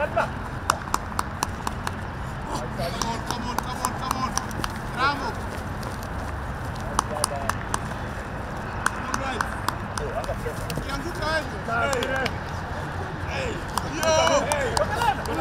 Come on, come on, come on, come on. Bravo. All right. Ukianguka wewe. Hey. Yo.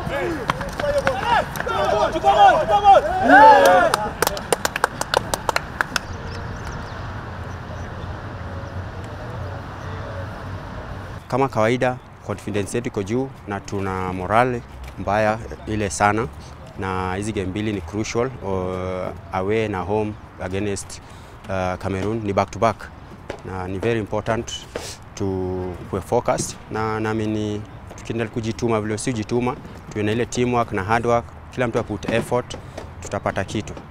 Kama kawaida confidence yetu iko juu na tuna morale mbaya ile sana, na hizi game mbili ni crucial uh, away na home against uh, Cameroon ni back to back, na ni very important to kuwe focused, na naamini tukiendelea kujituma vile si jituma, tuwe na ile teamwork na hard work, kila mtu aput effort, tutapata kitu.